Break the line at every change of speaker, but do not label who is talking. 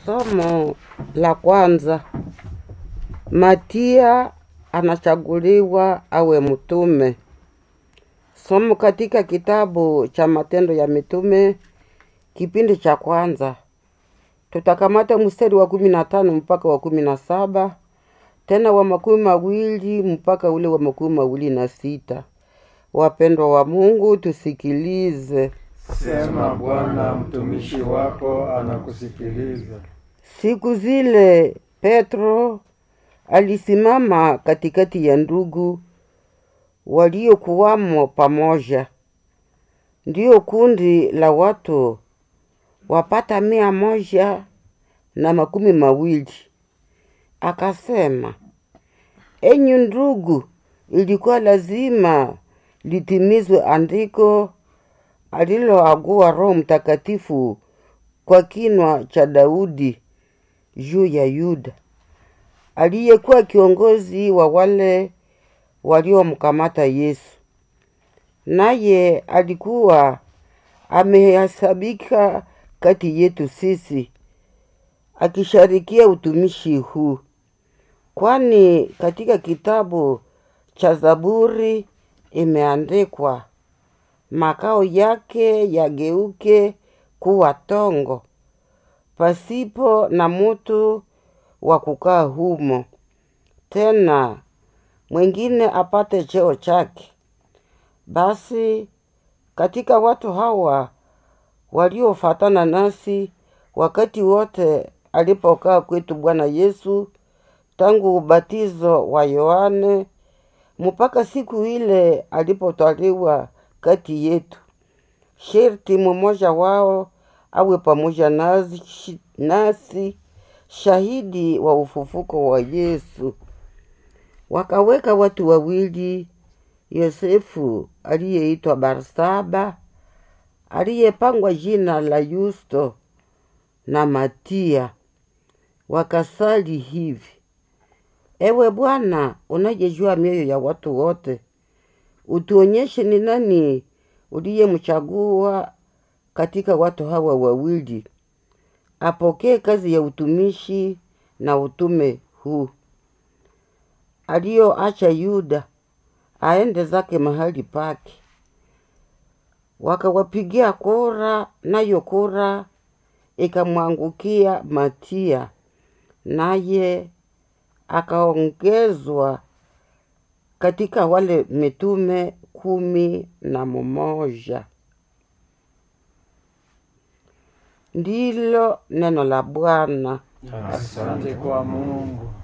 Somo la kwanza. Matia anachaguliwa awe mtume. Somo katika kitabu cha Matendo ya Mitume kipindi cha kwanza. Tutakamata mstari wa kumi na tano mpaka wa kumi na saba tena wa makumi mawili mpaka ule wa makumi mawili na sita. Wapendwa wa Mungu, tusikilize.
Sema Bwana, mtumishi wako anakusikiliza.
Siku zile Petro alisimama katikati ya ndugu waliokuwamo pamoja, ndiyo kundi la watu wapata mia moja na makumi mawili. Akasema, enyi ndugu, ilikuwa lazima litimizwe andiko aliloagua Roho Mtakatifu kwa kinwa cha Daudi juu ya Yuda aliyekuwa kiongozi wa wale waliomkamata Yesu, naye alikuwa amehesabika kati yetu sisi, akisharikia utumishi huu, kwani katika kitabu cha Zaburi imeandikwa, makao yake yageuke kuwa tongo, pasipo na mutu wa kukaa humo, tena mwingine apate cheo chake. Basi katika watu hawa waliofatana nasi wakati wote alipokaa kwetu Bwana Yesu, tangu ubatizo wa Yohane mpaka siku ile alipotwaliwa kati yetu, sherti mmoja wao awe pamoja nasi, nasi shahidi wa ufufuko wa Yesu. Wakaweka watu wawili, Yosefu aliyeitwa Barsaba, aliyepangwa jina la Yusto, na Matia, wakasali hivi: Ewe Bwana, unayejua mioyo ya watu wote, utuonyeshe ni nani uliyemchagua katika watu hawa wawili apokee kazi ya utumishi na utume huu aliyoacha Yuda aende zake mahali pake. Wakawapigia kura, nayo kura ikamwangukia Matia, naye akaongezwa katika wale mitume kumi na mmoja. Ndilo neno la Bwana.
Asante kwa Mungu.